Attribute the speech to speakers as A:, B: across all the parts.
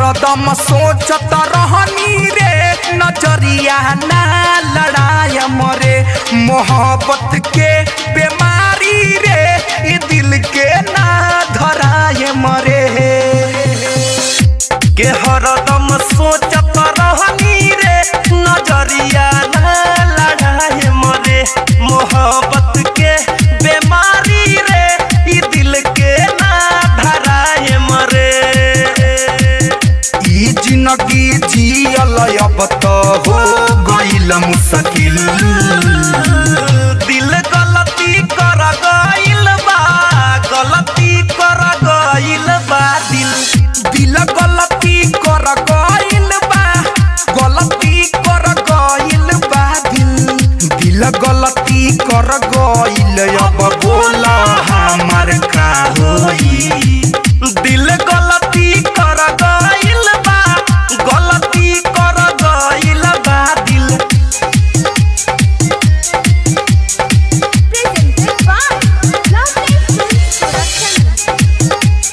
A: हरदम सोचत रहनी रे नजरिया ना लड़ाय मरे मोहब्बत के बीमारी रे ई दिल के ना धराय मरे के हरदम सोचत रहनी रे नजरिया ना लड़ाए मरे मोहब्बत के बीमारी रे ई दिल के ना धराए मरे ई जिंदगी जियल अब तो हो गइल मुश्किल दिल गलती कर गइल बा गलती कर गइल बा दिल दिल गलती कर गइल बा गलती कर गइल बा दिल दिल गलती कर गइल अब बोला हमार का होई दिल गलती कर गइल बा गलती कर गइल बा दिल
B: Presented by Lovely Films Production.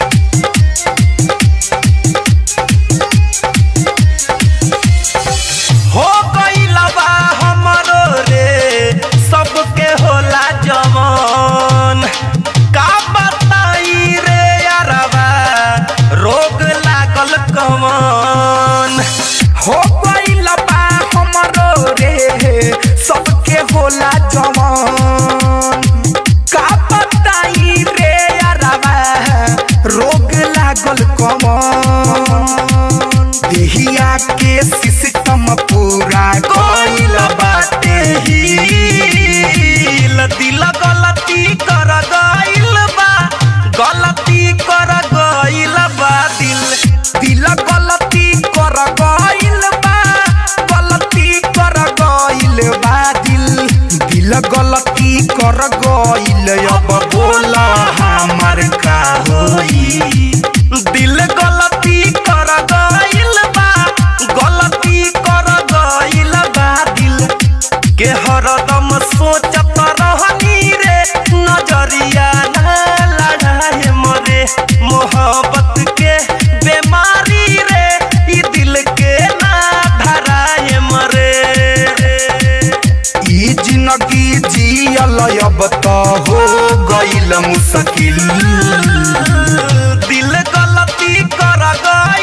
A: हो गइल बा हमरो रे सबके होला जवान का बताई रे यारबा रोग लागल कमान हो गइल बा हमरो रे सबके होला जवान का बताई रे यारबा रोग लागल कमान देहिया के सिस्टम पूरा गइल बाटे हिल दिल गलती कर गइल बा गलती कर गइल बा दिल दिल गलती कर गइल बा गलती कर गइल बा दिल दिल गलती कर गइल अब बोला हमार का होई दिल गलती कर गइल बा गलती कर गइल बा दिल के हरदम सोचत रहनी रे नजरिया ना लड़ाए मरे मोहब्बत के बीमारी रे ई दिल के ना धराए मरे ई जिंदगी जियल अब तो हो गइल मुश्किल दिल गलती कर गइल